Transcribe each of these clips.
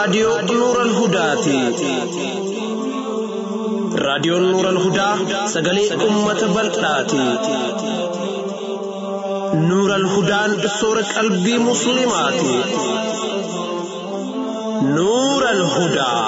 raadiyoo Nuural Hudaati. Raadiyoon Nuural Hudaa sagalee uummata bal'aati. Nuural Hudaan soora qalbii Musliimaati. Nuural Hudaa.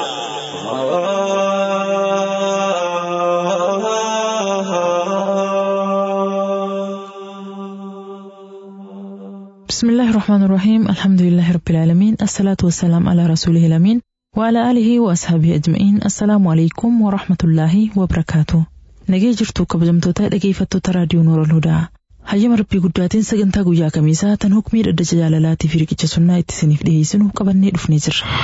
بسم الله الرحمن الرحيم الحمد لله رب العالمين الصلاة والسلام على رسوله الأمين وعلى آله وأصحابه أجمعين السلام عليكم ورحمة الله وبركاته nagee jirtu kabajamtoota dhageeffattoota raadiyoo noora hudaa hayyama rabbii guddaatiin sagantaa guyyaa kamiisaa tan hukmii dhaddacha jaalalaatii fi riqicha sunnaa itti isiniif dhiyeessinu qabannee dhufnee jirra.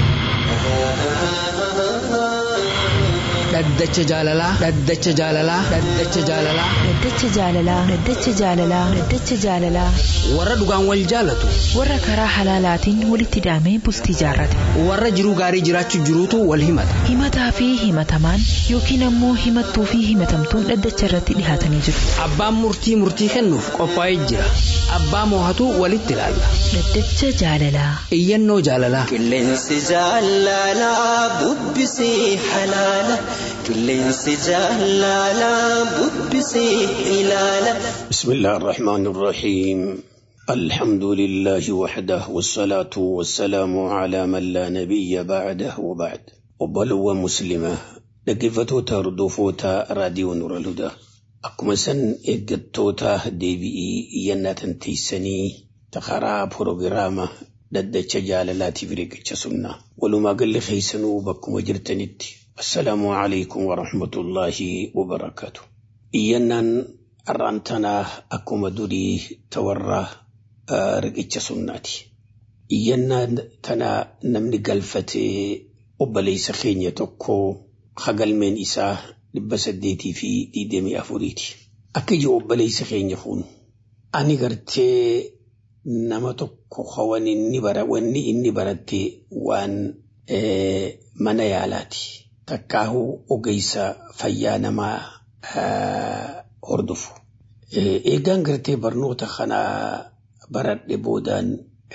dhaddacha jaalalaa dhaddacha jaalalaa dhaddacha jaalalaa Dhaddacha jaalalaa Dhaddacha jaalalaa Dhaddacha jaalalaa warra dhugaan wal jaalatu warra karaa halaalaatiin walitti hidhamee bultii jaarrate warra jiruu gaarii jiraachuu jiruutu wal himata himataa fi himatamaan yookiin ammoo himattuu fi himatamtuun dhaddacha irratti dhihaatanii jiru abbaan murtii murtii kennuuf qophaa'ee jira abbaa moohatu walitti ilaalla Dhaddacha jaalalaa iyyannoo jaalalaa Qilleensi jaalalaa bubbisee halaala. Qilleensi jaalalaa bubbisee ilaala. بسم الله الرحمن الرحيم الحمد لله وحده والصلاة والسلام على من لا نبي بعده وبعد وبلو مسلمة لقفتوتا ردوفوتا راديو نور الهدى أكما سن إقتوتا دي بي ينا تنتيسني تخرا بروغراما ددتش جالالاتي فريقة سنة ولما قل خيسنو بكم وجرتنت السلام عليكم ورحمة الله وبركاته إيانا Har'aan tanaa akkuma durii tawarraa riqicha sunnaati. Iyyannaan tanaa namni galfatee obboleessa keenya tokko hagalmeen isaa dhibba saddeetii fi digdamii afuriiti. Akka iji obboleessa keenya kun ani gartee nama tokko hawan inni bara wanni inni baratte waan mana yaalaati. Takkaahuu ogeessa fayyaa namaa hordofu. Eegaan gartee barnoota kana baradhe boodaan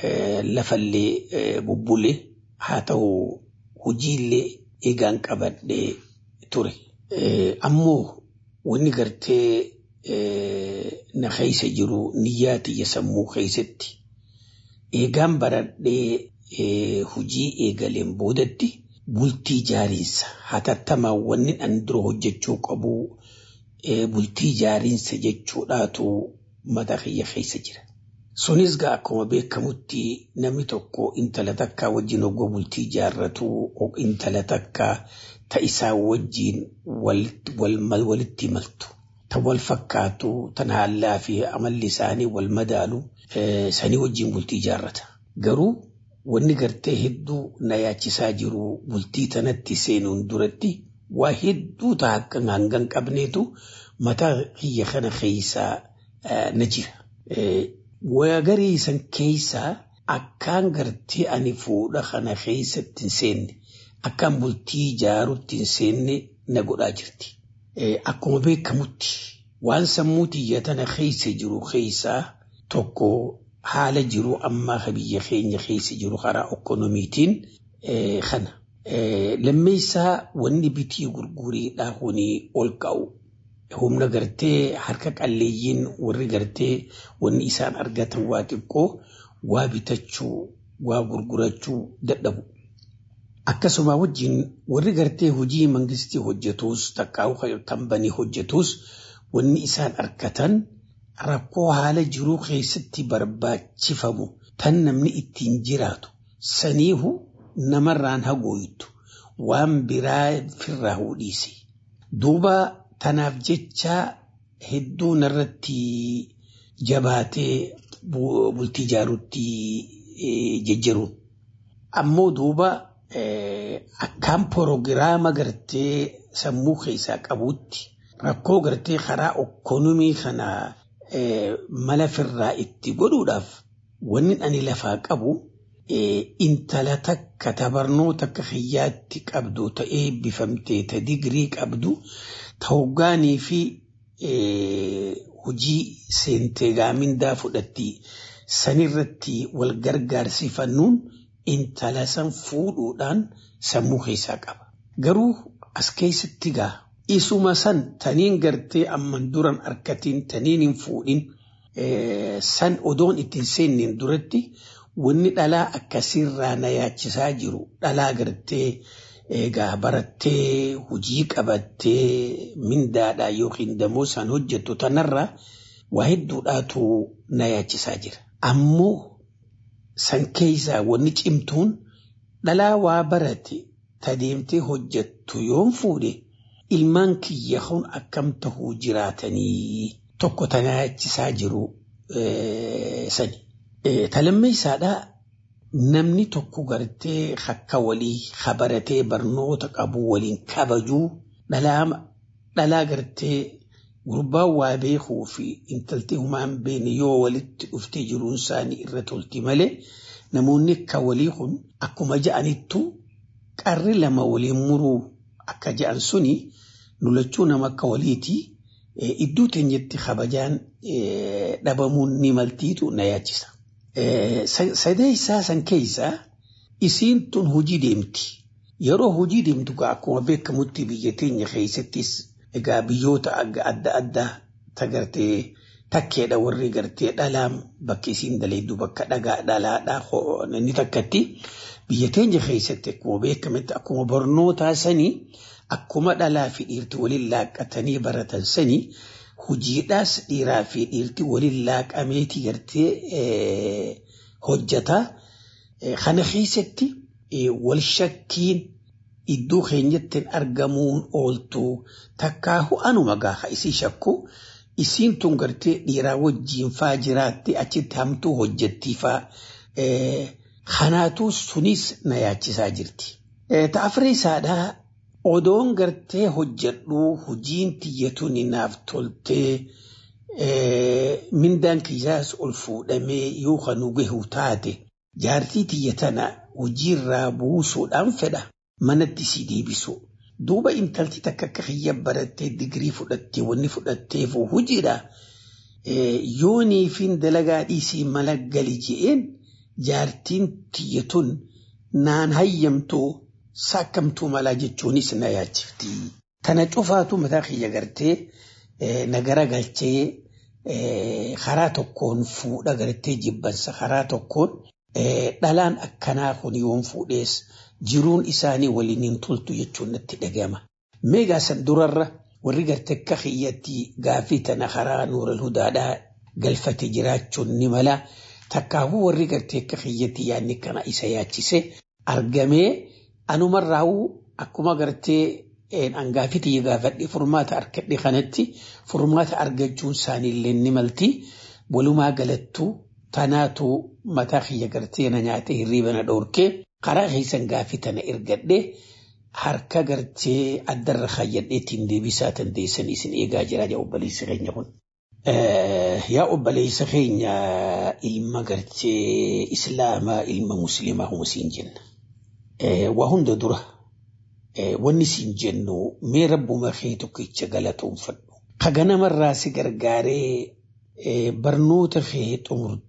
lafallee bubbule haa ta'u hojiillee eegaan qabadhee ture. Ammoo wanni gartee na keessa jiru niyyaa tiyya sammuu keessatti eegaan baradhee hojii eegaleen boodatti bultii jaariinsa hatattamaan wanni an dura hojjechuu qabu bultii jaariinsa jechuudhaatu mata kiyya keessa jira. Sunis gaa akkuma beekamutti namni tokko intala takkaa wajjin oggoo bultii jaarratu intala takkaa ta isaa wajjin walitti maltu. Ta wal fakkaatu tan haallaa fi amalli isaanii wal madaalu sanii wajjin bultii jaarrata. Garuu wanni gartee hedduu na yaachisaa jiru bultii tanatti seenuun duratti waa hedduu ta'a akka hangan qabneetu mataa kiyya kana keessaa na jira. Waa garii san keessaa akkaan gartee ani fuudha kana keessatti hin seenne akkaan bultii ijaarutti hin seenne na godhaa jirti. Akkuma beekamutti waan sammuu tiyya tana keessa jiru keessaa tokko haala jiru ammaa biyya keenya keessa jiru karaa ekonomiitiin kana. lammeessaa wanni bitii gurguriidhaa hunii ol ka'u humna gartee harka qalleeyyiin warri gartee wanni isaan argatan waa xiqqoo waa bitachuu waa gurgurachuu dadhabu. Akkasuma wajjin warri gartee hojii mangistii hojjetus takkaa'u tambanii hojjetus wanni isaan argatan rakkoo haala jiruu keessatti barbaachifamu tan namni ittiin jiraatu saniihu namarraan hagooytu waan biraa firraa hudhiise. Duuba tanaaf jecha hedduu narratti jabaatee bultii ijaaruutti jejjeruun. Ammoo duuba akkaan proogiraama gartee sammuu keessaa qabuutti rakkoo gartee karaa ekonomii kana mala firraa itti godhuudhaaf wanni ani lafaa qabu intala takka tabarnoota akka hiyyaatti qabdu ta'ee bifamtee ta digirii qabdu ta hoggaanii fi hojii seentee gaamindaa fudhatti sanirratti wal gargaarsifannuun intala san fuudhuudhaan sammuu keessaa qaba. Garuu as keessatti gaa isuma san taniin gartee amman duran harkatiin taniin hin fuudhin san odoon ittiin seenneen duratti wanni dhalaa akkasirraa na yaachisaa jiru dhalaa gartee egaa barattee hojii qabattee mindaadhaa yookiin damoosaan hojjettu tanarraa waa hedduudhaatu na yaachisaa jira. Ammoo san keessaa wanni cimtuun dhalaa waa barate tadeemtee hojjettu yoon fuudhe ilmaan kiyya kun akkam tahuu jiraatanii tokko tana yaachisaa jiru sani. Talammeessaadhaa namni tokko gartee akka walii habaratee barnoota qabu waliin kabajuu dhalaa gartee gurbaan waa beekuu fi intalti humaan beene yoo walitti dhuftee jiruun isaanii irra tolti malee namoonni akka walii kun akkuma ja'anittu qarri lama waliin muruu akka ja'an suni nulachuu nama akka waliiti iddoo teenyetti kabajaan dhabamuun ni maltiitu na yaachisa. Sadeessaa san keessaa isiin tun hojii deemti. Yeroo hojii deemtu akkuma beekamutti biyya teenya keessattis egaa biyyoota adda addaa tagartee takkeedha warri gartee dhalaan bakki isiin daleeddu bakka dhagaa dhalaadhaa inni takkatti biyya teenya keessatti akkuma beekamutti akkuma barnootaa sanii akkuma dhalaa fi dhiirti waliin laaqqatanii baratan sanii hojiidhaas dhiiraa fi dhiirti waliin laaqameeti gartee hojjata. Kana keessatti wal shakkiin iddoo keenyatti argamuun ooltu takkaahu anuma gaafa isii shakku isiin tun gartee dhiiraa wajjiin faa jiraatti achitti hamtuu hojjettii faa kanaatu sunis na yaachisaa jirti. Ta'afree isaadhaa odoon gartee hojjedhu hojiin tiyyatuun naaf toltee mindaan kiyyaas ol fuudhamee yoo kanuu gahu taate jaartii tiyya tana hojiirraa buusuudhaan fedha manatti si deebisu. Duuba intalti takka akka kiyya barattee digirii fudhattee wanni fudhatteef hojiidha. Yoonii fi dalagaa dhiisii mala gali je'een jaartiin tiyyatun naan hayyamtuu saakkamtuu malaa jechuunis na yaachifti. Tana cufaatu mataa kiyya gartee nagara galchee karaa tokkoon fuudha gartee jibbansa karaa tokkoon dhalaan akkanaa kun yoon fuudhees jiruun isaanii waliin hin toltu jechuun natti dhagama. Meegaa san durarra warri gartee akka kiyyatti gaafii tana karaa nuural hudaadhaa galfate jiraachuun ni mala. Takkaafuu warri gartee akka kiyyatti yaadni kana isa yaachise argamee anumarraa'uu akkuma gartee hangaafii tiyya gaafadhe furmaata argadhe kanatti furmaata argachuun isaaniillee ni malti. Walumaa galattuu tanaatu mataa kiyya gartee na nyaate hirriiba na dhoorkee karaa keessan gaafii tana ergadhe harka gartee addarra kaayyadheetiin deebisaa dandeessan isin eegaa jira yaa obboleessa keenya kun. Yaa obboleessa keenya ilma gartee islaamaa ilma musliimaa huma siin jenna. Waa hunda dura wanni siin jennu mee rabbuma kee tokkicha galatoonfadhu. Ka ganamarraa si gargaaree barnoota kee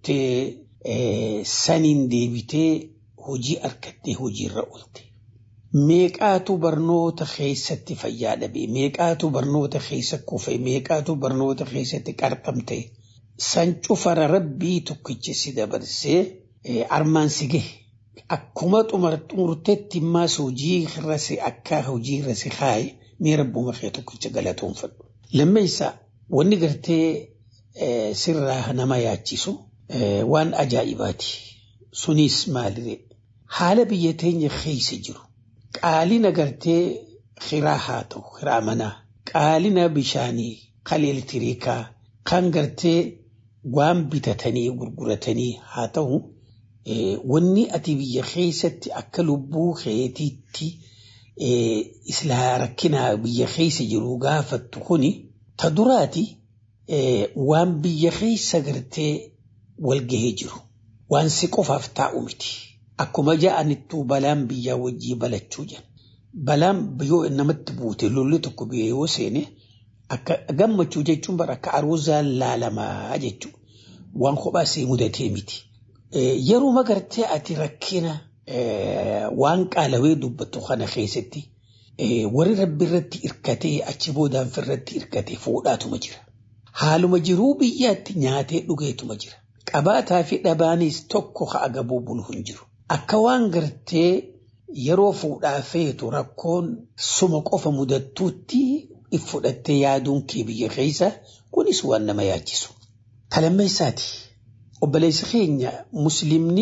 xumurtee saniin deebitee hojii argattee hojiirra oolte. Meeqaatu barnoota keessatti fayyaa dhabe, meeqaatu barnoota keessa kufe, meeqaatu barnoota keessatti qarqamte. San cufara rabbii tokkicha si dabarsee armaan si gahe. Akkuma xumurteetti immaas hojii irrasi akka hojii irrasi kaaye mee rabbuma kee tokkicha galatoonfadhu. Lammeessaa wanni gartee sirraa nama yaachisu waan ajaa'ibaati. Sunis maaliree haala biyya teenya keessa jiru. Qaalina gartee hiraa haa ta'u hiraa manaa qaalina bishaanii kan elektiriikaa kan gartee waan bitatanii gurguratanii haa ta'u wanni ati biyya keessatti akka lubbuu keetiitti islaa rakkinaa biyya keessa jiru gaafattu kuni ta duraati waan biyya keessa gartee walgahee jiru waan si qofaaf taa'u miti. Akkuma ja'anittuu balaan biyyaa wajjii balachuu jiran. Balaan yoo namatti buute lolli tokko biyya yoo seene akka gammachuu jechuun bara akka aruuzaan laalamaa jechuudha. Waan kophaa see mudatee miti. Yeroo magartee ati rakkina waan qaalawee dubbattu kana keessatti warri rabbi irratti hirkatee achi boodaan irratti hirkatee fuudhaatuma jira. Haaluma jiruu biyyaatti nyaatee dhugeetuma jira. Qabaataa fi dhabaanis tokko ha'a gabuu bulu hin jiru. Akka waan gartee yeroo fuudhaa feetu rakkoon suma qofa mudattuutti if fudhattee yaaduun kee biyya keessa kunis waan nama yaachisu. Talammeessaati. Obboleessi keenya muslimni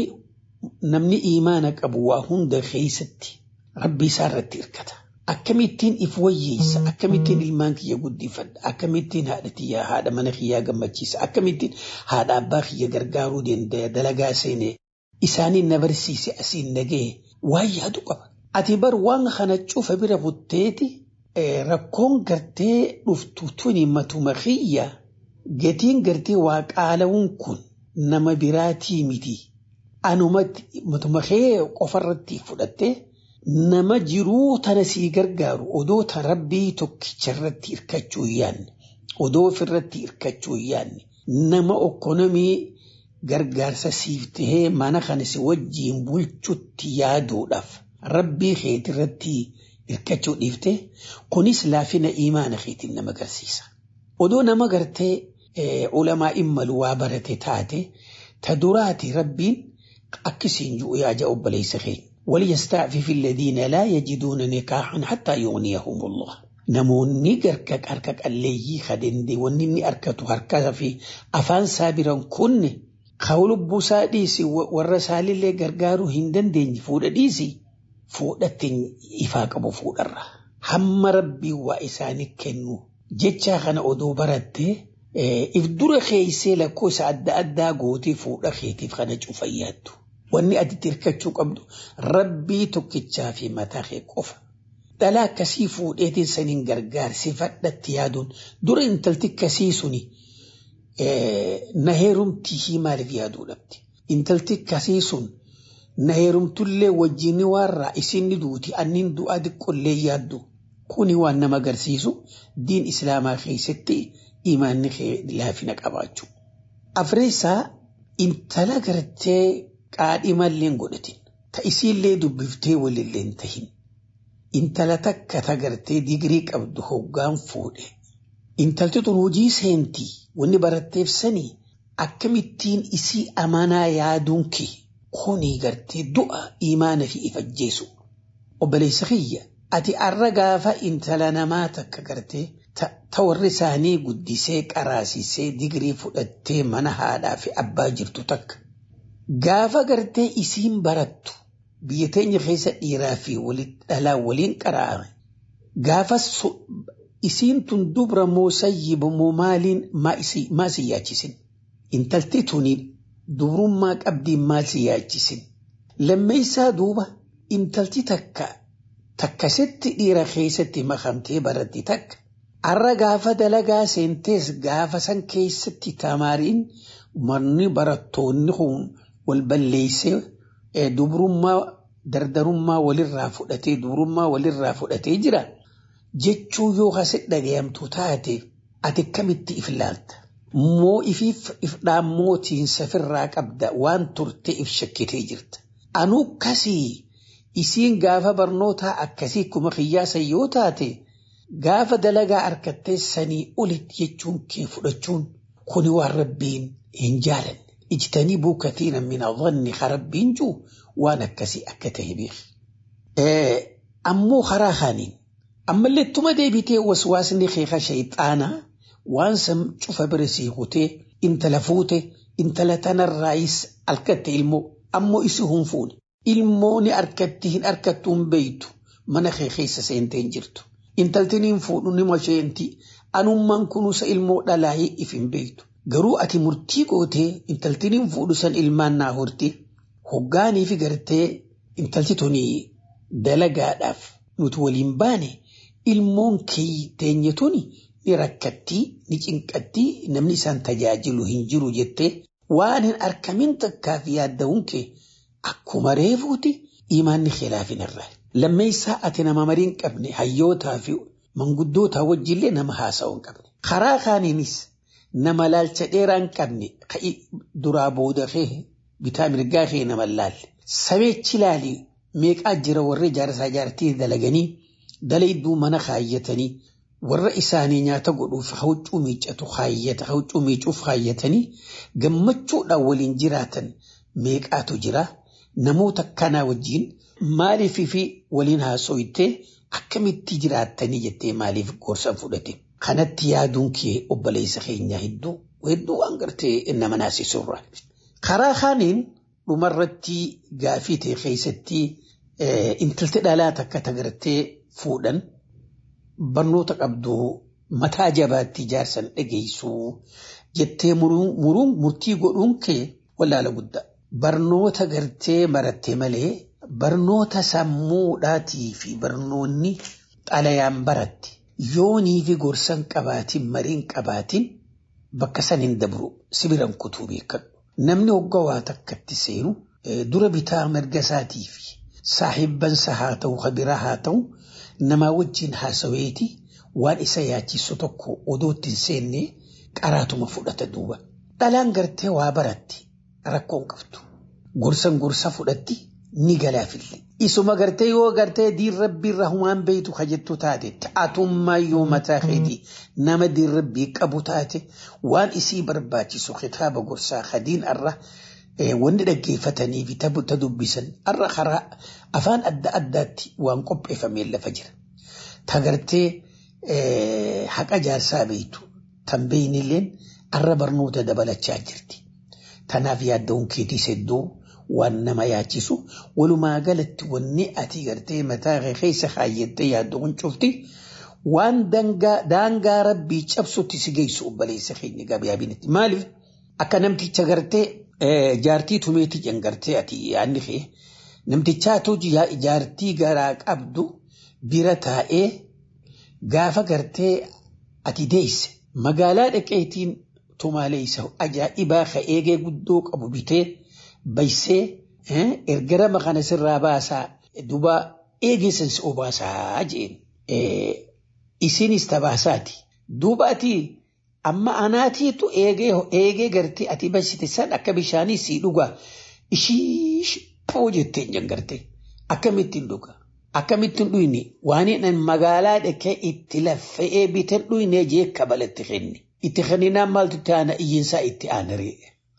namni iimaana qabu waa hunda keessatti rabbi isaa irratti hirkata. Akkamittiin if wayyeessa, akkamittiin ilmaan kiyya guddifadha, akkamittiin haadha kiyyaa haadha mana kiyyaa gammachiisa, akkamittiin haadha abbaa kiyya gargaaruu danda'a dalagaa seenee isaaniin na barsiise asiin nagee waan yaadu qaba. Ati bar waan kana cufa bira butteeti rakkoon gartee dhuftu tuni matuma kiyya gatiin gartee waa qaala'uun kun nama biraatii miti. Anumatti matuma kee qofarratti fudhattee nama jiruu tana sii gargaaru odoo ta rabbii tokkicha irratti hirkachuu hin yaanne odoo ofirratti hirkachuu hin yaanne nama okkonomii gargaarsa siif tahee mana kana si wajjiin bulchutti yaaduudhaaf rabbii keeti irratti hirkachuu dhiifte kunis laafina imaana keetiin nama agarsiisa. Odoo nama gartee ulamaa immalu waa barate taate ta duraati rabbiin akkasiin ji'u yaaja obboleessa keenya. وليستعفف الذين لا يجدون نكاحا حتى يغنيهم الله نموني قركك أركك اللي خدندي ونني أركت هركز في أفان سابرا كن قول بوساديسي والرسال اللي قرقارو هندن دين فود ديسي فودت إفاق أبو فود الرا هم ربي وإساني كنو جتشا خنا أدو برد إف دور خيسي لكوس أدى أدى قوتي فود خيتي فخنا جوفياتو wanni ati hirkachuu qabdu rabbii tokkichaa fi mataa kee qofa. Dhalaa akkasii fuudheetiin saniin gargaarsi fadhatti yaaduun dura intalti akkasii suni na heerumtii maaliif yaaduu dhabdi. Intalti akkasii sun na heerumtullee wajjin warraa isin duuti annin du'aa xiqqollee yaaddu kuni waan nama agarsiisu diin islaamaa keessatti imaanni laafina qabaachuu. Afreessaa intala gartee qaadhimallee godhatin ta isiillee dubbiftee walillee hin tahin intala takka tagartee digirii qabdu hoggaan fuudhe intalti tun hojii seentii wanni baratteef sanii akkamittiin isii amanaa yaaduun kee kuni gartee du'a imaana fi ifajjeesu obboleessa kiyya ati arra gaafa intala namaa takka gartee ta warri isaanii guddisee qaraasisee digirii fudhattee mana haadhaa fi abbaa jirtu takka Gaafa gartee isiin barattu biyya teenya keessa dhiiraa fi dhalaa waliin qaraa'ame gaafa isiin tun dubra moo sayyiba moo maaliin maa si yaachisin intalti tuni dubrummaa qabdiin maal si yaachisin lammeessaa duuba intalti takka takkasitti dhiira keessatti makamtee baratti takka arra gaafa dalagaa seentees gaafa san keessatti tamaariin manni barattoonni kun wal balleessee dubrummaa dardarummaa walirraa fudhatee dubrummaa walirraa fudhatee jira jechuu yoo kasi dhagayamtu taate ati akkamitti if ilaalta moo ifiif if dhaammootiin safirraa qabda waan turte if shakkitee jirta anuu kasii isiin gaafa barnootaa akkasii kuma qiyyaasa yoo taate gaafa dalagaa harkattee sanii olitti jechuun kee fudhachuun kuni waan rabbiin hin jaalanne اجتنبوا كثيرا من الظن خربين جو وانا كسي اكته بيخ إيه امو خراخانين اما اللي تما دي بيتي وسواسني خيخة شيطانا وان سم شوف برسي غوتي انت لفوتي انت لتنا الرئيس الكت المو امو اسهم فون الموني اركتهن اركتهم بيتو من خيخيس سينتين جرتو انت لتنين فون نما شينتي انو من كنوس المو دلاهي افن بيتو garuu ati murtii gootee intaltiniin fuudhu san ilmaan naa horti hoggaanii fi gartee intalti tuni dalagaadhaaf nuti waliin baane ilmoon kee teenye tuni ni rakkattii ni cinqattii namni isaan tajaajilu hin jiru jettee waan hin arkamin takkaaf yaadda'uun kee akkuma reefuuti imaanni khilaafin irraa. Lammeessaa ati nama marii hin qabne hayyootaa fi manguddootaa wajjillee nama haasa'uu hin qabne. Karaa kaaniinis nama laalcha dheeraa hin qabne duraa booda kee bitaa mirgaa kee nama laalle sameechi ilaali meeqaa jira warri jaarsaa jaartii dalaganii dalayduu mana kaayyatanii warra isaanii nyaata godhuuf hawcuu miiccatu kaayyata hawcuu miicuuf kaayyatanii gammachuudhaan waliin jiraatan meeqaatu jira namoota kanaa wajjiin maaliif fi waliin haasooytee akkamitti jiraattanii jettee maaliif gorsa fudhate kanatti yaaduun kee obboleessa keenya hedduu hedduu waan gartee nama naasisurra. Karaa kaaniin dhumarratti gaafii ta'e keessatti intalti dhalaa takka tagartee fuudhan barnoota qabdu mataa jabaatti jaarsan dhageessuu jettee muruun murtii godhuun kee wallaala guddaa. Barnoota gartee baratte malee barnoota sammuudhaatii fi barnoonni xalayaan baratte yoonii fi gorsan qabaatiin mariin qabaatiin bakka san hin dabru sibiran kutuu beekadhu. Namni hoggaa waa takkatti seenu dura bitaa mirga isaatii fi saahibbansa haa ta'u kabiraa haa ta'u namaa wajjin haasaweeti waan isa yaachisu tokko odootti hin seenne qaraatuma fudhata duuba. Dhalaan gartee waa baratti rakkoon qabdu. Gorsan gorsa fudhatti ni galaafille. Isuma gartee yoo gartee diin rabbii irraa humaan beeytu kajettu taate ta'atummaa yoo mataa keetii nama diin rabbii qabu taate waan isii barbaachisu kitaaba gorsaa hadiin irra wanni dhaggeeffatanii fi ta dubbisan irra karaa afaan adda addaatti waan qopheeffamee lafa jira. Ta gartee haqa jaarsaa beeytu tan beeynilleen irra barnoota dabalachaa jirti. Tanaaf yaadda'uun keetii sedduu waan nama yaachisu walumaa galatti wanni ati gartee mataa keessa kaayyattee yaadduun cufti waan daangaa rabbii cabsutti si geessu obboleessa keenya gabaabinatti. Maaliif akka namticha gartee jaartii tumeetti jangartee ati yaadni kee namtichaatu jaartii garaa qabdu bira taa'ee gaafa gartee ati deesse magaalaa dhaqeetiin tumaalee isa ajaa'ibaa ka eegee guddoo qabu bitee baysee ergara makana sirraa baasaa duba eegeessan si obaasaa jeen isinis tabaasaati duuba ati amma anaatiitu eegee eegee gartee ati basite san akka bishaanii sii dhugaa ishii poo jetteen jangarte akkamittiin dhuga akkamittiin dhuyne waan hin magaalaa dhaqee itti laffa'ee bitan dhuyne jee kabalatti kenni itti kenninaan maaltu itti aana iyyiinsaa itti aanaree.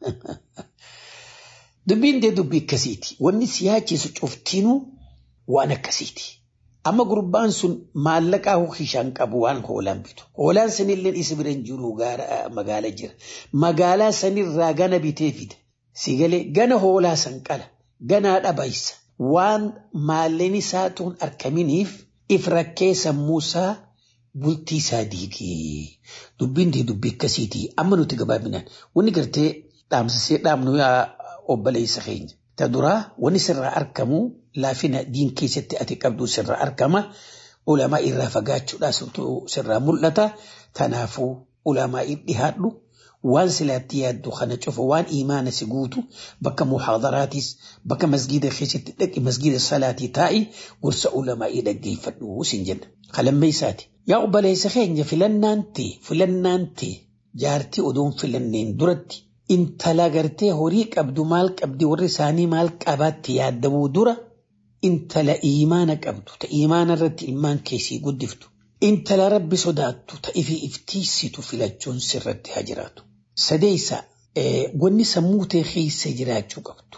Dubbiin dee dubbii akkasiiti. Wanni si yaachisu cuftinuu waan akkasiiti. Amma gurbaan sun maallaqaa hukishaan qabu waan hoolaan bitu. Hoolaan sanillee isa bira hin jiru magaala jira. Magaalaa sanirraa gana bitee fida. Si galee gana hoolaa san qala. Ganaa dhabaysa. Waan maalleen isaa tuun arkaminiif if rakkee sammuusaa bultii isaa diigee. Dubbiin dee dubbii akkasiiti. Amma nuti gabaabinaan wanni gartee dhaamsisee dhaamnu obboleessa keenya. Ta duraa wanni sirraa argamu laafina diin keessatti ati qabdu sirraa argama. Ulamaa irraa fagaachuudhaa sirraa mul'ata. Kanaafuu ulamaa dhihaadhu waan silaatti yaaddu kana cufa waan imaana si guutu bakka muhaadaraatis bakka masgiida keessatti dhaqi masgiida salaatii taa'i gorsa ulamaa dhaggeeffadhu sin jenna. Kalammee isaati. Yaa obboleessa keenya filannaan ta'e filannaan ta'e jaartii odoon filanneen duratti intala gartee horii qabdu maal qabdi warri isaanii maal qabaatti yaadamuu dura intala imaana qabdu ta imaana irratti ilmaan keessii guddiftu intala rabbi sodaattu ta ifi iftiisitu filachuun sirratti haa jiraatu. Sadeessa wanni sammuu ta'e keessa jiraachuu qabdu.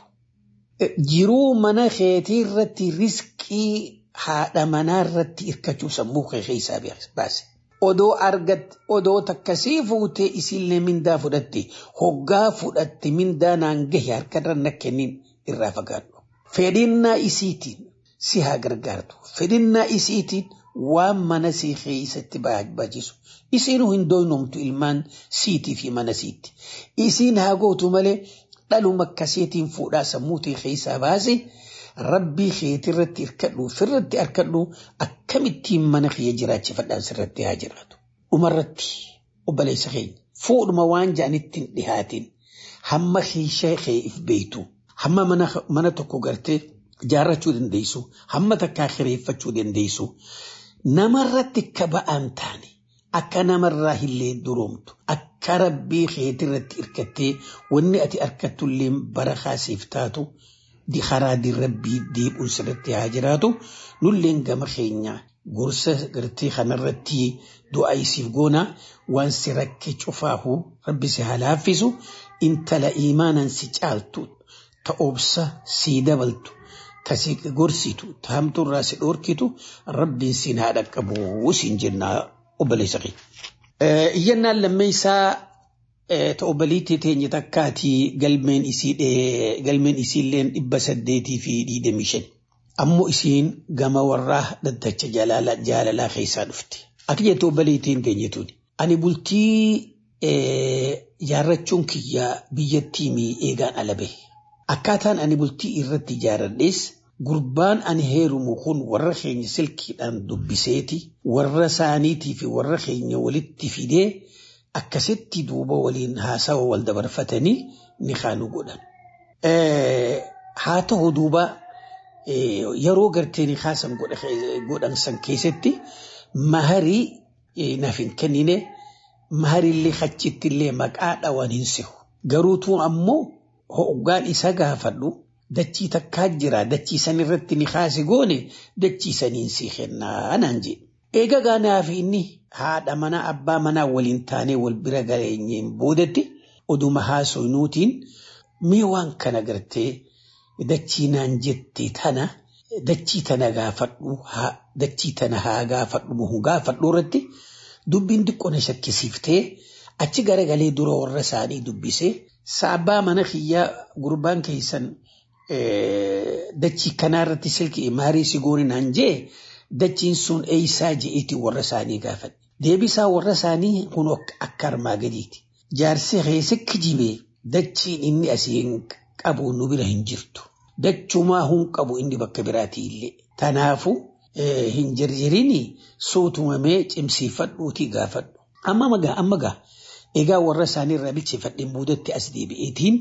Jiruu mana keetii irratti riskii haadha manaa irratti hirkachuu sammuu kee keessaa baase. odoo argatte odoo takkasii fuutee isiillee mindaa fudhatte hoggaa fudhatte mindaa naan gahe harkarra na kennin irraa fagaadhu. Fedhinnaa isiitiin si haa gargaartu. Fedhinnaa isiitiin waan mana sii keessatti baachisu. Isiinuu hin doynomtu ilmaan siitii fi mana siitti. Isiin haa gootu malee dhaluma akkasiitiin fuudhaa sammuu ta'e keessaa baase. rabbii keetirratti hirkadhu firratti hirkadhu akkamittiin mana kiyya jiraachifadhaan sirratti haa jiraatu. Dhumarratti obboleessa keenya fuudhuma waan ja'anittiin dhihaatiin hamma keeshaa kee if beeytu hamma mana tokko gartee jaarrachuu dandeessu hamma takkaa kireeffachuu dandeessu namarratti akka ba'aan taane akka namarraa illee duroomtu akka rabbii keetirratti hirkattee wanni ati harkattullee bara kaasiif taatu. karaa rabbii deebi'uun sirratti haa jiraatu nulleen gama keenya gorsa gartee kanarratti du'a isiif goona waan si rakke cufaahu rabbi si haa laaffisu intala iimaanan si caaltu ta obsa sii dabaltu ta si gorsitu ta hamtuurraa si dhoorkitu rabbiin siin haa dhaqqabu siin jennaa obboleessa kee. Iyyannaan lammeessaa ta obboliitti teenye takkaatii galmeen isii galmeen isiilleen dhibba saddeetii fi digdamii shan. Ammoo isiin gama warraa daddacha jaalalaa keessaa dhufte. Akka jettu obboliittiin teenyetuun. Ani bultii jaarrachuun kiyya biyyattii mii eegaan ala bahe. Akkaataan ani bultii irratti ijaaradhees gurbaan ani heerumu kun warra keenya silkiidhaan dubbiseeti warra isaaniitii fi warra keenya walitti fidee akkasitti duuba waliin haasawa wal dabarfatanii ni kaanu godhan. Haa ta'u duuba yeroo gartee ni haasan godhan san keessatti maharii naaf hin kennine maharillee achittillee maqaa dhawan hin sihu. Garuutuu ammoo hoggaan isa gaafadhu dachii takkaa jira dachii san irratti ni kaase goone dachii saniin si kennaa naan jedhe. Eega gaanaaf inni haadha manaa abbaa manaa waliin taanee wal bira geenyeen boodatti oduma haasoynuutiin mee waan kana gartee dachii naan jette tana dachii tana gaafadhu dachii tana haa gaafadhu moo gaafadhu irratti dubbiin xiqqoo na shakkisiiftee achi garagalee dura warra isaanii dubbisee saabbaa mana kiyyaa gurbaan keessan dachii kanaarratti silkii maarii si goone naan jee dachiin sun eeysaa je'eeti warra isaanii gaafadhe. Deebisaa warra isaanii kun akka armaa gadiiti. Jaarsi keessa kijibee dachiin inni asiin qabu nu bira hin jirtu. Dachumaa hun qabu inni bakka biraatii illee. Tanaafu hin jirjirini suutumamee cimsiifadhuutii gaafadhu. Amma magaa amma gaa egaa warra isaanii irraa bilcheeffadheen boodatti as deebi'eetiin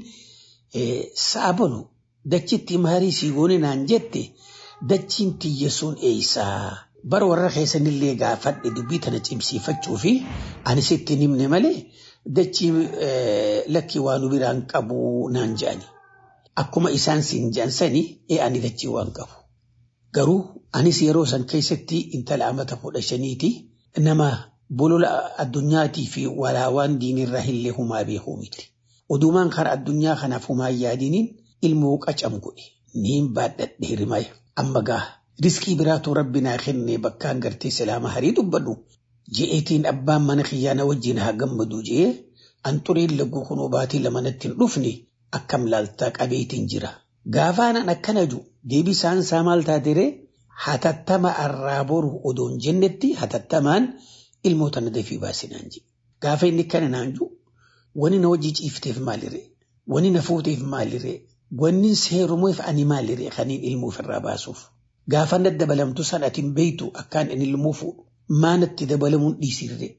saabalu dachitti maarii sii goone naan jette dachiin tiyya sun eeysaa bara warra keessanillee gaafadhe dubbii tana cimsiifachuu fi ani sitti himne malee dachii lakkii waan biraan qabu naan je'ani. Akkuma isaan siin je'an sani ee ani dachii waan qabu. Garuu anis yeroo san keessatti intala amata kudha shaniiti nama bolola addunyaatii fi walaawaan diinirraa illee humaa beekuu miti. Odumaan karaa addunyaa kanaaf humaa yaadiniin ilmoo qacam godhe niin baadhadhe hirmaya. Amma gaa riskii biraatu rabbi naa kenne bakkaan gartee silaama harii dubbadhu. Je'eetiin abbaan mana kiyyaana wajjin haa gammadu je'ee an xuriin lagguu kunoo baatii lama natti hin dhufne akkam laaltaa qabeetiin jira. Gaafaanan akkana ju deebisaan isaa maal taateree hatattama arraa boru odoon jennetti hatattamaan ilmoota na dafii baasinaan jedhe. Gaafa inni kana naan ju wani na wajji ciifteef maaliree wani na fuuteef maaliree wanni seerumuuf ani maaliree kaniin ilmuuf irraa baasuuf. Gaafa na dabalamtu san ati hin beeytu akkaan inni ilmuu fuudhu maanatti dabalamuun dhiisirree.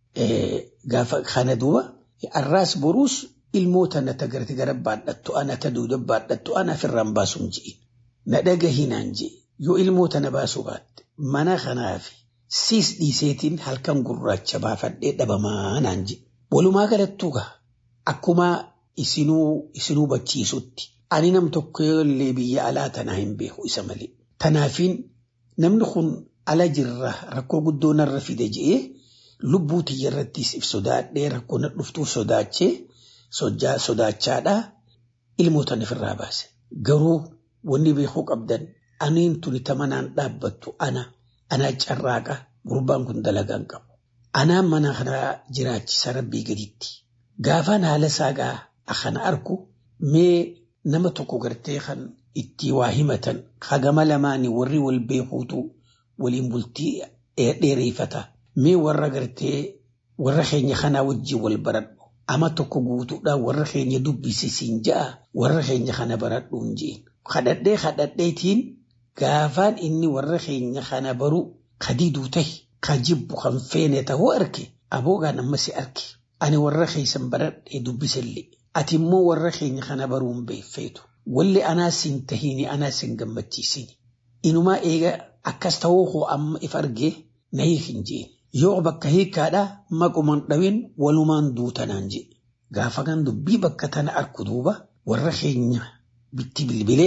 Gaafa kana duuba arraas boruus ilmoota na tagarti gara baadhattu ana ta duuda baadhattu ana ofirraan baasuun je'in. Na dhagahinaan je'e yoo ilmoota na baasuu baatte mana kanaafi siis dhiiseetiin halkan gurraacha baafadhee dhabamaa naan jedhe. Walumaa galattuu gaa akkuma isinuu isinuu bachiisutti ani nam tokko illee biyya alaa tanaa hin beeku isa malee. Tanaafiin namni kun ala jirra rakkoo guddoo narra fide je'ee lubbuu tiyya irrattis if sodaadhee rakkoo na dhuftuuf sodaachee sodaachaadhaa ilmoota ofirraa baase. Garuu wanni beekuu qabdan aniin tuni tamanaan dhaabbattu ana anaa carraaqa gurbaan kun dalagaan qabu. Anaan mana kana jiraachisa rabbii gaditti. Gaafaan haala saagaa akkana arku mee nama tokko gartee kan itti waa himatan hagama lamaanii warri wal beekuutu waliin bultii dheereeffata. Mee warra gartee warra keenya kanaa wajjin wal baradhu. Ama tokko guutuudhaan warra keenya dubbisiisiin ja'a warra keenya kana baradhuun jeen. Kadhadhee kadhadheetiin gaafaan inni warra keenya kana baru kadiduu tahi ka jibbu kan feene ta'uu arge aboogaan amma si arge. Ani warra keessan baradhee dubbisallee. Ati immoo warra keenya kana baruun beeffeetu. Walli anaa siin tahiini anaa siin gammachiisini. Inumaa eega akkas ta'uu koo amma if argee na hiikin jeen. Yoo bakka hiikkaadhaa maquman dhawin walumaan duutanaan jedhe. Gaafa kan dubbii bakka tana arku duuba warra keenya bitti bilbilee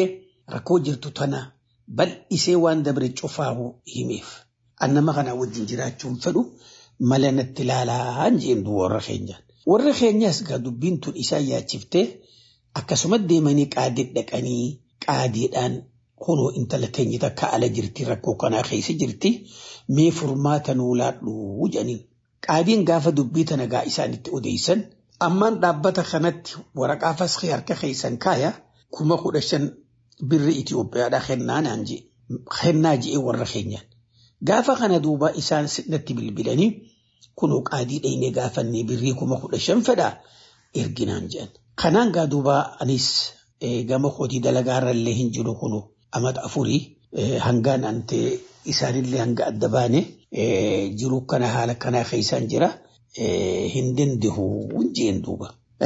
rakkoo jirtu tana bal'isee waan dabre cufaahu himeef. An nama kana wajjin jiraachuun fedhu mala natti ilaalaa jeen warra keenyaan. Warra keenyaas gaa dubbiin tun isaan yaachiftee akkasuma deemanii qaadii dhaqanii qaadiidhaan kunoo intala teenya takka ala jirti rakkoo kanaa keessa jirti mee furmaata nuu laadhu jedhaniin. Qaadiin gaafa dubbii tana gaa isaanitti odeessan ammaan dhaabbata kanatti waraqaa faskii harka keessan kaaya kuma kudha shan birri Itoophiyaadhaa kennaa naan jee kennaa jee warra keenyaan. Gaafa kana duuba isaan natti bilbilanii kunoo qaadii dhayinee gaafannee birrii kuma kudha shan fedhaa erginaan jedhan. Kanaan gaa duuba anis gama kootii dalagaarrallee hin jiru kunoo amata afurii hangaan antee isaanillee hanga adda baane jiru kana haala kanaa keessaan jira hin dandahu jeen duuba.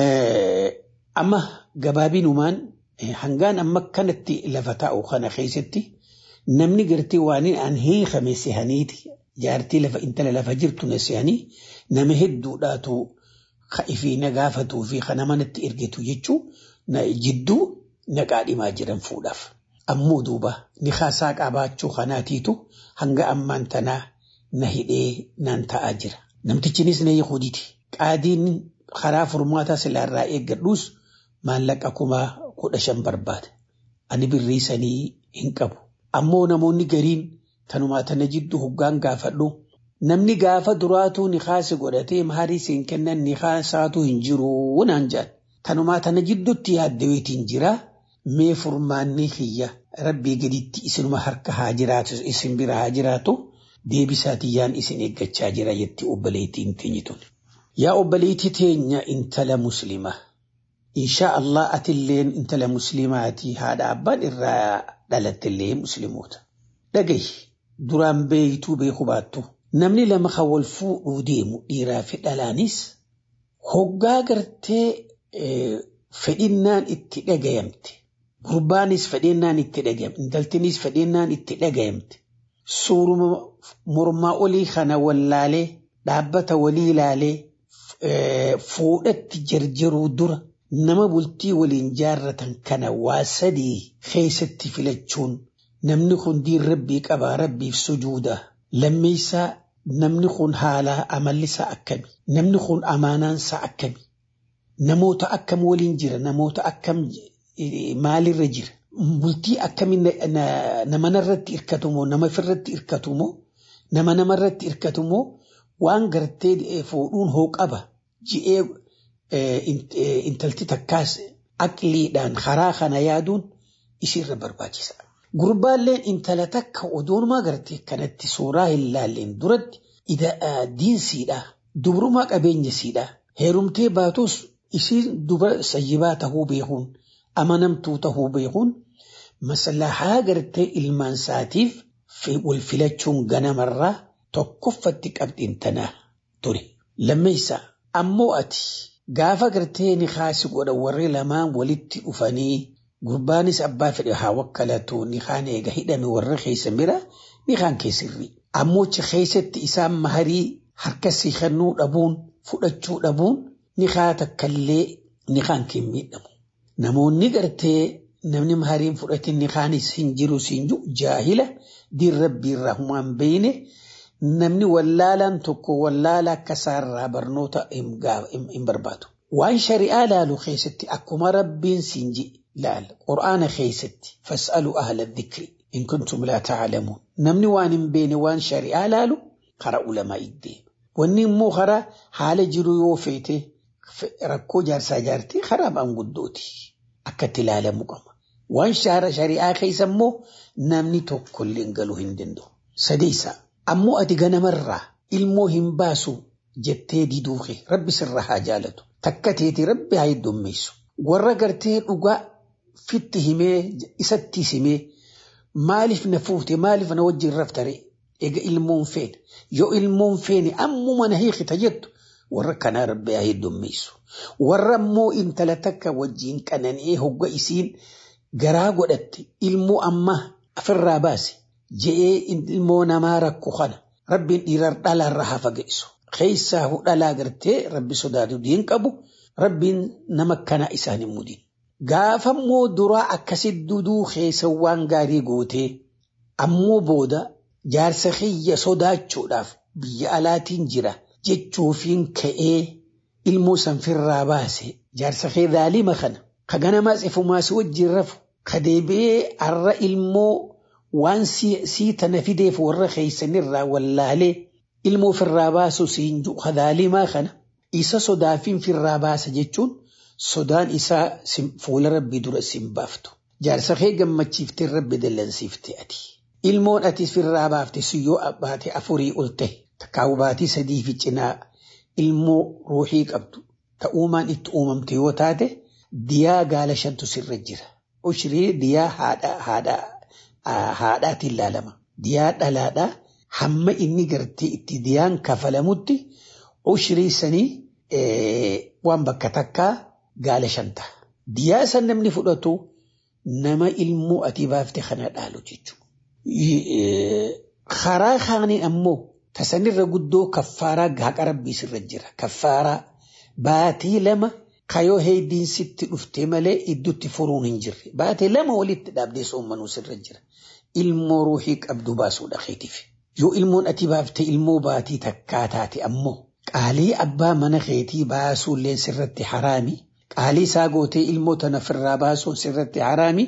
Amma gabaabinumaan hangaan amma kanatti lafa taa'u kana keessatti namni gartee waan an hiikame sehaniiti jaartii lafa intala lafa jirtu na sehanii nama hedduudhaatu ka'ifii na gaafatuu fi kana manatti ergitu jechuu jidduu naqaa dhimaa jiran fuudhaaf. Ammoo duuba ni haasaa qabaachuu kanaatiitu hanga ammaan tanaa na hidhee naan ta'aa jira. Namtichinis na Yahudiiti. Qaadiin karaa furmaataa silaarraa eeggadhuus maallaqa kuma kudha shan barbaada. Ani birrii sanii hin qabu. Ammoo namoonni gariin tanumaa tana jidduu hoggaan gaafadhu. Namni gaafa duraatuu ni kaase godhatee maharii siin kennan ni kaasaatu hin jiru naan jedhan. Tanumaa tana jidduutti yaaddaweetiin jira. Mee furmaanni kiyya rabbii gaditti isinuma harka haa jiraatu isin bira haa jiraatu deebisaatiyyaan isin eeggachaa jira jetti obboleettiin teenye tun. Yaa obboleettii teenya intala muslimaa. Inshaa Allah atilleen intala muslimaati haadha abbaan irraa dhalattillee muslimoota. Dhagahi duraan beeytuu beeku baattu. Namni lama kan wal fuudhuu deemu dhiiraa fi dhalaanis hoggaa gartee fedhinnaan itti dhagayamte. Gurbaanis fedhinnaan itti dhagayamte. Intaltinis fedhinnaan itti dhagayamte. Suuruma mormaa olii kana wallaalee dhaabbata walii ilaalee fuudhatti jarjaruu dura nama bultii waliin jaarratan kana waa sadii keessatti filachuun namni kun diin rabbii qabaa rabbiif sujuuda lammeessaa namni kun haalaa amallisaa akkami namni kun amaanaansaa akkami namoota akkam waliin jira namoota akkam maalirra jira bultii akkami nama narratti hirkatumoo nama firratti hirkatumoo nama namarratti hirkatumoo waan gartee fuudhuun hoo qaba ji'ee intalti takkaas aqliidhaan karaa kana yaaduun isiirra barbaachisa. Gurbaalleen intala takka odoonumaa gartee kanatti suuraa hin laalleen duratti diinsiidha. Dubrumaa qabeenyasiidha. Heerumtee baatus isiin duba sayyibaa tahuu beekuun amanamtuu tahuu beekuun maslahaa gartee ilmaan isaatiif wal filachuun ganamarraa tokkoffatti qabxiin tanaa ture. Lammeessaa ammoo ati gaafa gartee ni kaasi godha warri lamaan walitti dhufanii gurbaanis abbaa fedhe haa wakkalatu ni kaan eega hidhame warra keessa mira ni kaan keessirri. Ammochi keessatti isaan maharii harka siikannuu dhabuun fudhachuu dhabuun ni kaa takkallee ni kaan kee miidhamu. Namoonni gartee namni mahariin fudhatin ni kaanis hin jiru siin jiru jaahila diin rabbiirraa humaan beeyne namni wallaalaan tokko wallaala akka isaarraa barnoota hin barbaadu. Waan shari'aa laalu keessatti akkuma rabbiin siin jedhe laal qur'aana keessatti fas'alu ahla dhikri in kuntum laa ta'lamuun namni waan hin beene waan shari'aa laalu karaa ulamaa iddeema. Wanni immoo karaa haala jiru yoo feete rakkoo jaarsaa jaartii karaa maanguddooti akkatti ilaalamu qaba. Waan shari'aa keessa immoo namni tokko illee galuu hin danda'u. Sadeessaa ammoo ati ganamarraa ilmoo hin baasu jettee diduuke rabbi sirra haa jaalatu. Takka teeti rabbi haa heddummeessu. Warra gartee dhugaa fitti himee isatti himee maaliif na fuute maaliif na wajjin raftare ega ilmoon feene yoo ilmoon feene ammuma na hiikita jettu warra kanaa rabbi haa heddummeessu. Warra immoo intala takka wajjin qanani'ee hogga isiin garaa godhatte ilmoo amma ofirraa baase je'ee ilmoo namaa rakko kana rabbiin dhiirar dhalaarra haa fageessu. Keessaa dhalaa gartee rabbi sodaatu diin qabu rabbiin nama kana isaan hin mudin. Gaafammoo duraa akkasitti duduu keessa waan gaarii gootee ammoo booda jaarsa kiyya sodaachuudhaaf biyya alaatiin jira jechuufiin ka'ee ilmoo sanfirraa baase jaarsa kee dhaalima kana ka ganamaas ifumaas wajjin rafu ka deebi'ee har'a ilmoo waan sii tana fideef warra keeysanirraa wallaalee ilmoo firraa baasu siin jiru ka dhaalimaa kana isa sodaafiin firraa baasa jechuun sodaan isaa fuula rabbii dura siin baaftu. Jaarsa kee gammachiiftee rabbi dallansiifte ati. Ilmoon ati firraa baafte siyyoo baate afurii ol ta'e takkaa'u baatii sadii fi cinaa ilmoo ruuxii qabdu ta'uumaan itti uumamte yoo taate diyaa gaala shantu sirra jira. Ushirii diyaa haadhaatiin ilaalama. Diyaa dhalaadhaa hamma inni gartee itti diyaan kafalamutti ushirii sanii waan bakka takkaa gaala shanta. Diyaa san namni fudhatu nama ilmoo ati baafte kana dhaalu jechuudha. Karaa kaanii ammoo tasanirra guddoo kaffaaraa haqa rabbii sirra jira. Kaffaaraa baatii lama kayoo heeddiin sitti dhufte malee iddutti furuun hin jirre. Baatii lama walitti dhaabdee soommanuu sirra jira. Ilmoo ruuxii qabdu baasuudha keetiif. Yoo ilmoon ati baafte ilmoo baatii takkaa taate ammoo qaalii abbaa mana keetii baasuulleen sirratti haraami. Qaalii isaa gootee ilmoo tana firraa baasuun sirratti haraami.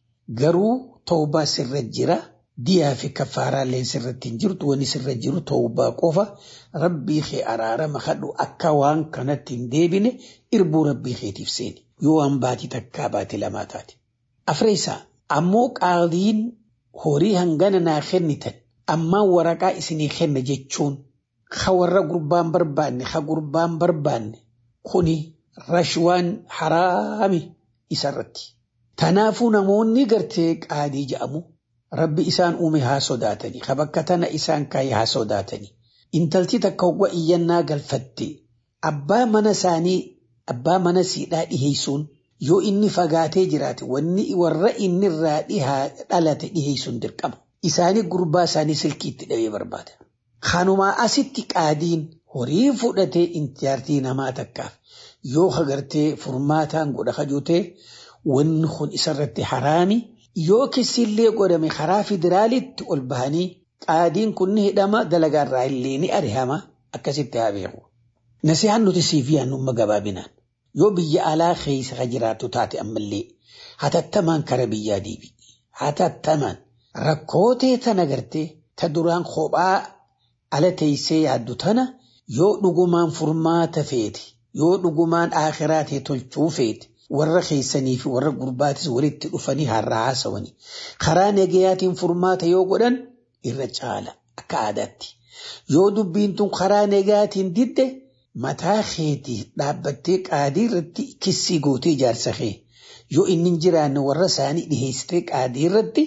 Garuu toobaa sirra jira. Diyaa fi kaffaaraallee sirratti hin jirtu wanni sirra jiru toobaa qofa rabbii kee araarama kadhu akka waan kanatti hin deebine irbuu rabbii keetiif seeni. Yoo waan baatii takkaa baatii lamaa taate. Afreessaa ammoo qaaliin horii hangana naa kennitan ammaan waraqaa isinii kenna jechuun ha warra gurbaan barbaanne ha gurbaan barbaanne kuni rashwaan haraami isarratti. Tanaafuu namoonni gartee qaadii jedhamu rabbi isaan uume haa sodaatanii ha bakka tana isaan kaayee haa sodaatanii. Intalti takka hogwa iyyannaa galfatte abbaa mana isaanii abbaa mana siidhaa dhiheessuun yoo inni fagaatee jiraate wanni warra inni irraa dhihaa dhalate dhiheessuun dirqama. Isaanii gurbaa isaanii silkiitti dhabee barbaada. Kanumaa asitti qaadiin horii fudhatee intiyaartii namaa takkaaf yoo hagartee furmaataan godha kajutee wanni kun isarratti haraami yoo kisillee godhame karaa federaalitti ol bahanii qaadiin kun ni hidhama dalagaarraa illee ni arihama akkasitti haa beeku. Nasihaan nuti siif yaannumma gabaabinaan yoo biyya alaa keessa ka jiraattu taate ammallee hatattamaan kara biyyaa deebi. Hatattamaan rakkootee tana gartee ta duraan kophaa ala teessee yaaddu tana yoo dhugumaan furmaata feete yoo dhugumaan aakiraatee tolchuu feete warra keessanii fi warra gurbaatis walitti dhufanii har'a haasawanii karaa nagayaatiin furmaata yoo godhan irra caala akka aadaatti yoo dubbiin tun karaa nagayaatiin didde mataa keetii dhaabbattee qaadii irratti kissii gootee ijaarsa kee yoo inni hin jiraanne warra isaanii dhiheessitee qaadii irratti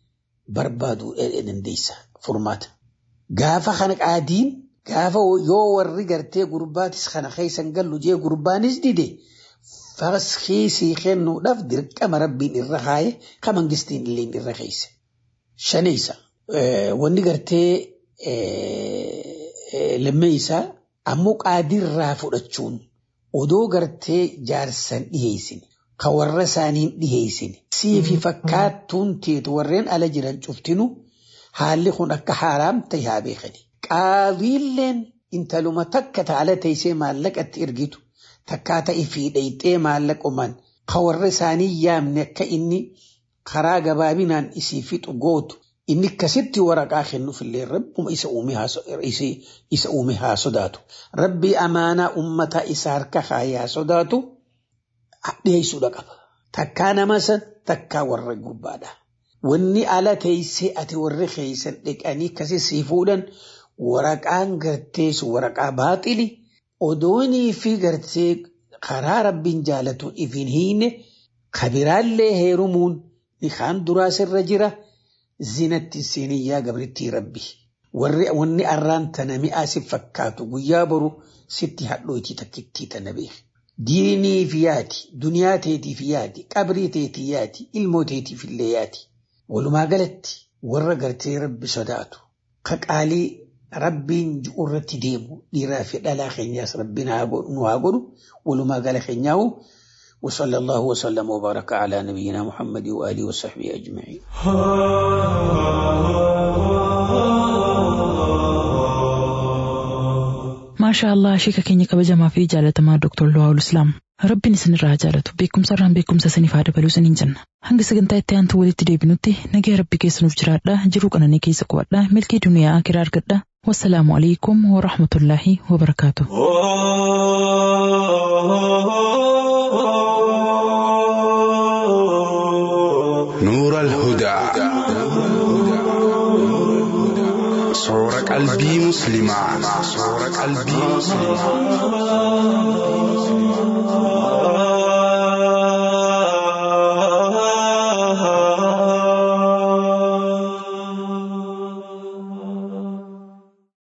barbaaduu dandeessa furmaata. Gaafa kana qaadiin gaafa yoo warri gartee gurbaatis kana keessan gallu jee gurbaanis dide faskiisii kennuudhaaf dirqama rabbiin irra kaaye ka mangistiin illee irra keesse. Shaneessa wanni gartee lammeessaa ammoo qaadiirraa fudhachuun odoo gartee jaarsan dhiheessine ka warra isaaniin dhiheessine siifi fakkaattuun teetu warreen ala jiran cuftinu haalli kun akka haaraam ta'e haa beekani. Qaadiilleen intaluma takka taala teessee maallaqatti ergitu takkaa ta'e fiidhayxee maallaqumaan ka warra isaanii yaamne akka inni karaa gabaabinaan isii fixu gootu inni akkasitti waraqaa kennuufillee rabbuma isa uume haa sodaatu. Rabbii amaanaa ummata isa harka kaayee haa sodaatu dhiyeessuudha qaba. Takkaa nama san takkaa warra gubbaadha. Wanni ala teessee ati warri keessan dhiqanii akkasii sii fuudhan waraqaan garteessu waraqaa baaxili odoonii fi gartee karaa rabbiin jaalatuun ifin hiine kabiraallee heerumuun kaan duraa sirra jira zinatti seeniyyaa gabrittii rabbi. Warri wanni arraan tana mi'aa si fakkaatu guyyaa boru sitti hadhootii takkittii tana beeku. Diiniif yaati, duniyaa teetiif yaati, qabrii teetii yaati, ilmoo teetiif illee yaati. Walumaa galatti warra gartee rabbi sodaatu. Ka qaalii rabbiin ji'u irratti deemu dhiiraa fi dhalaa keenyaas rabbiin nu haa godhu walumaa gala keenyaa'u وصلى الله وسلم وبارك على نبينا محمد وآله وصحبه أجمعين maashaa allah sheeka keenya kabajamaa fi jaalatamaa Dr. Luwaawul Islaam rabbiin isinirraa jaalatu beekumsarraan beekumsa isiniif haa dabaluu isiniin jenna hanga sagantaa itti aantu walitti deebinutti nagaya rabbi keessanuuf jiraadha jiruu qananii keessa qubadha milkii duniyaa akiraa argadha wassalaamu alaikum warahmatullaahi wabarakaatu. نور الهدى صور قلبي مسلما صور قلبي مسلما